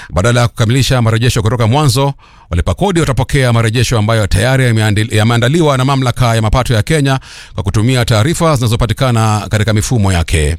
Badala ya kukamilisha marejesho kutoka mwanzo, walipa kodi watapokea marejesho ambayo tayari yameandil- yameandaliwa na mamlaka ya mapato ya Kenya kwa kutumia taarifa zinazopatikana katika mifumo yake.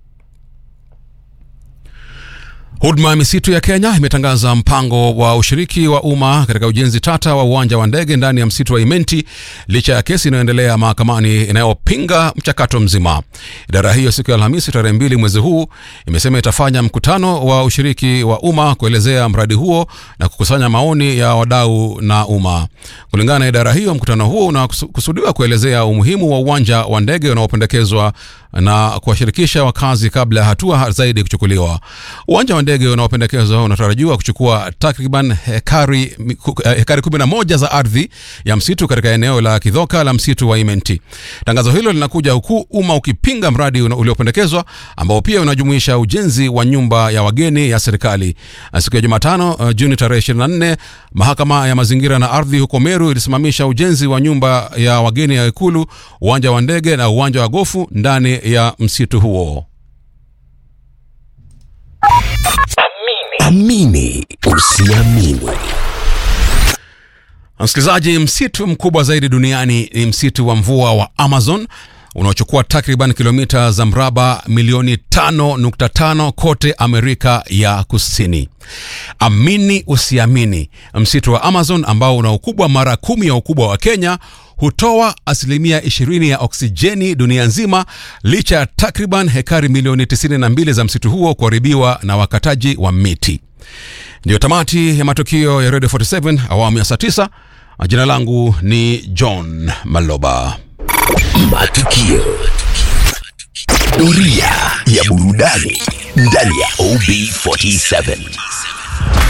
Huduma ya misitu ya Kenya imetangaza mpango wa ushiriki wa umma katika ujenzi tata wa uwanja wa ndege ndani ya msitu wa Imenti licha ya kesi inayoendelea mahakamani inayopinga mchakato mzima. Idara hiyo siku ya Alhamisi tarehe mbili mwezi huu imesema itafanya mkutano wa ushiriki wa umma kuelezea mradi huo na kukusanya maoni ya wadau na umma. Kulingana na idara hiyo, mkutano huo unakusudiwa kuelezea umuhimu wa uwanja wa ndege unaopendekezwa na kuwashirikisha wakazi kabla ya hatua zaidi kuchukuliwa. Uwanja wa ndege unaopendekezwa unatarajiwa kuchukua takriban hekari, hekari 11 za ardhi ya msitu katika eneo la Kidhoka la msitu wa Imenti. Tangazo hilo linakuja huku umma ukipinga mradi una- uliopendekezwa ambao pia unajumuisha ujenzi wa nyumba ya wageni ya serikali. Siku ya Jumatano uh, Juni tarehe 24, mahakama ya mazingira na ardhi huko Meru ilisimamisha ujenzi wa nyumba ya wageni ya Ikulu, uwanja wa ndege na uwanja wa gofu ndani ya msitu huo. Amini usiamini. Msikilizaji, msitu mkubwa zaidi duniani ni msitu wa mvua wa Amazon unaochukua takriban kilomita za mraba milioni 5.5 kote Amerika ya Kusini. Amini usiamini, msitu wa Amazon ambao una ukubwa mara kumi ya ukubwa wa Kenya hutoa asilimia 20 ya oksijeni dunia nzima licha ya takriban hekari milioni 92 za msitu huo kuharibiwa na wakataji wa miti. Ndiyo tamati ya matukio ya Radio 47 awamu ya saa 9. Jina langu ni John Maloba. Matukio. Doria ya burudani ndani ya OB47.